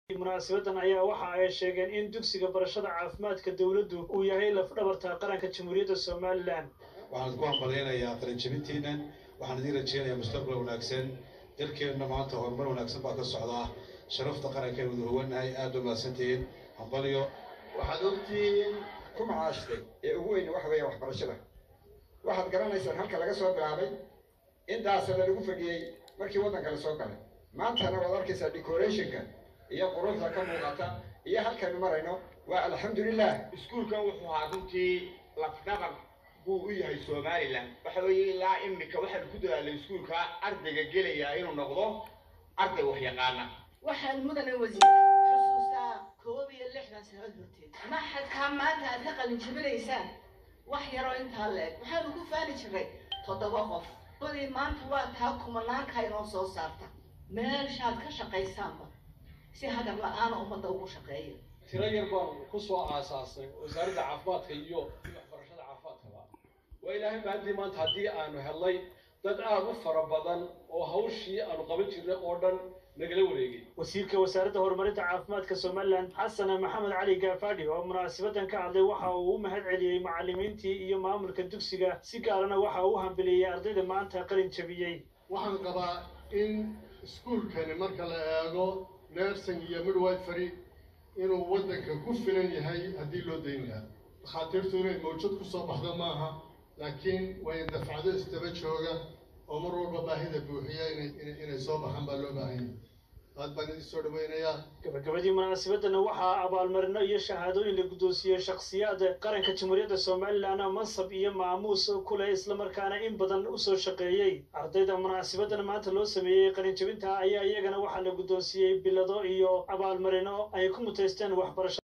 munaasabadan ayaa waxa ay sheegeen in dugsiga barashada caafimaadka dowladdu uu yahay lafdhabarta qaranka jamhuuriyadda somalilan waxaan ku hambalyaynayaa qalinjabintiina waxaan idiin rajeynayaa mustaqbal wanaagsan dalkeenna maanta horumar wanaagsan baa ka socdaa sharafta qaranka aynu wada hoganahay aada u mahadsantihiin hambalyo waxaad ogtihiin ku macaashtay ee ugu weyn waxa weeya waxbarashada waxaad garanaysaan halka laga soo bilaabay intaasana lagu fadhiyey markii waddanka la soo galay maantana waad arkaysaa decorationka iyo quruxda ka muuqata iyo halkaynu marayno waa alxamdulilah iskuulkan wuxuu ahaa runtii lafdhabar buu u yahay somalilan waxa weeye ilaa imika waxaanu ku dadaalay iskuulka ardayga gelaya inuu noqdo arday waxyaqaana waxaan mudane wasiir xusuustaa koob iyo lixdan sanad horteed maxadkaa maanta aad ka qalin jabinaysaan wax yaroo intaa la-eg waxaanu ku faani jiray toddoba qof badii maanta waa taa kumanaanka inoo soo saarta meeshaad ka shaqaysaanba si hagar la-aana ummadda ugu shaqeeya tiro yar baan ku soo aasaasnay wasaaradda caafimaadka iyo waxbarashada caafimaadkaba waa ilaahay mahadii maanta haddii aanu helnay dad aada u fara badan oo hawshii aanu qaban jirnay oo dhan nagala wareegay wasiirka wasaaradda horumarinta caafimaadka somalilan xasan maxamed cali gaafadhi oo munaasabadan ka hadlay waxa uu u mahad celiyey macallimiintii iyo maamulka dugsiga si gaarana waxa uu u hambeliyey ardayda maanta qalin jabiyey waxaan qabaa in iskuulkani marka la eego nursing iyo midwifery inuu waddanka ku filan yahay haddii loo dayn lahaa dhakhaatiirtu inay mawjad ku soo baxdo maaha laakiin way dafcado isdaba jooga oo mar walba baahida buuxiya inay inay soo baxaan baa loo baahan yahay aad baan idin soo dhaweynayaa gabagabadii munaasabadana waxaa abaalmarino iyo shahaadooyin la guddoonsiiyey shakhsiyaad qaranka jamhuuriyadda somalilan mansab iyo maamuus ku leh islamarkaana in badan usoo shaqeeyey ardayda munaasabadan maanta loo sameeyey qalinjabinta ayaa iyagana waxaa la guddoonsiiyey bilado iyo abaalmarino ay ku mutaysteen waxbarasho